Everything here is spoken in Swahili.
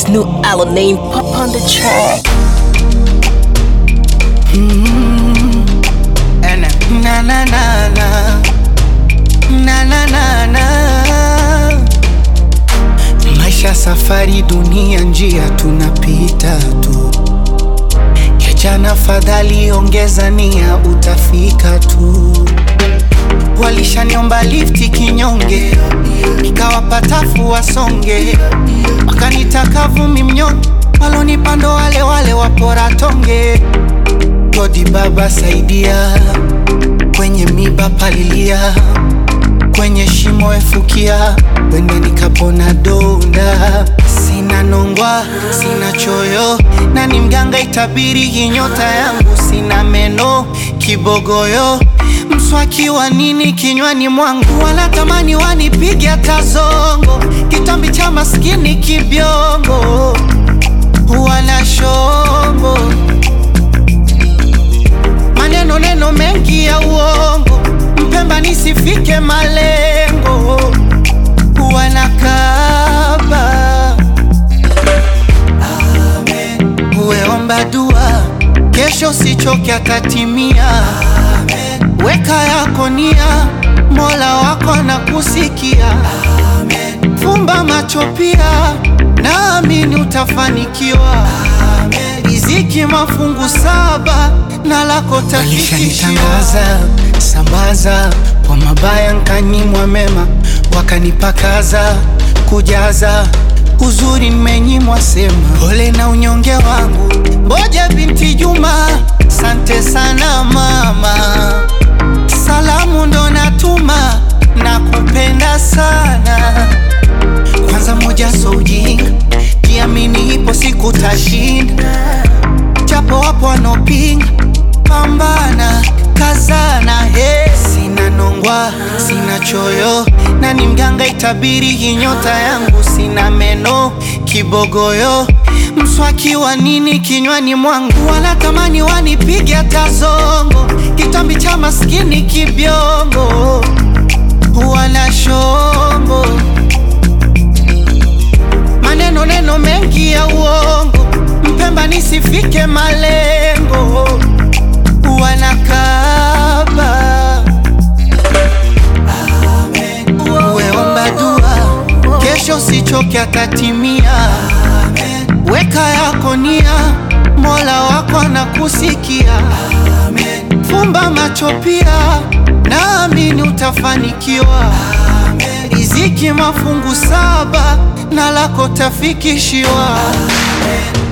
this new Alanine pop on the track. And na na na na na na na na maisha safari dunia njia tunapita tu ya jana fadhali ongeza nia utafika tu walishaniomba lifti kinyonge nikawapatafu wasonge wakanitaka vumi mnyonge walonipando wale wale wapora tonge godi baba saidia kwenye miba palilia kwenye shimo efukia wende nikapona donda sina nongwa sina choyo na ni mganga itabiri hii nyota yangu sina meno kibogoyo mswaki wa nini kinywani mwangu wanatamani wanipige tazongo kitambi cha maskini kibiongo wana shongo maneno neno mengi ya uongo mpemba nisifike malengo wanakaba uweomba dua kesho sichoke atatimia weka yako nia mola wako na kusikia fumba macho pia naamini utafanikiwa riziki mafungu saba na lako tafikishiwa sambaza kwa mabaya nkanyimwa mema wakanipakaza kujaza uzuri nimenyimwa sema pole na unyonge wangu mboja binti juma sante sana mama salamu ndo natuma na kupenda sana kwanza moja so ujinga jiamini ipo siku tashinda japo wapo wanopinga pambana kazana he sina nongwa sina choyo na ni mganga itabiri hii nyota yangu sina meno kibogoyo mswaki wa nini kinywani mwangu wanatamani wanipige tazongo kitambi cha maskini kibiongo wana shongo maneno neno mengi ya uongo mpemba nisifike malengo wanakaba uweomba dua kesho sichoke atatimia weka yako nia mola wako na kusikia fumba macho pia naamini utafanikiwa riziki mafungu saba na lako tafikishiwa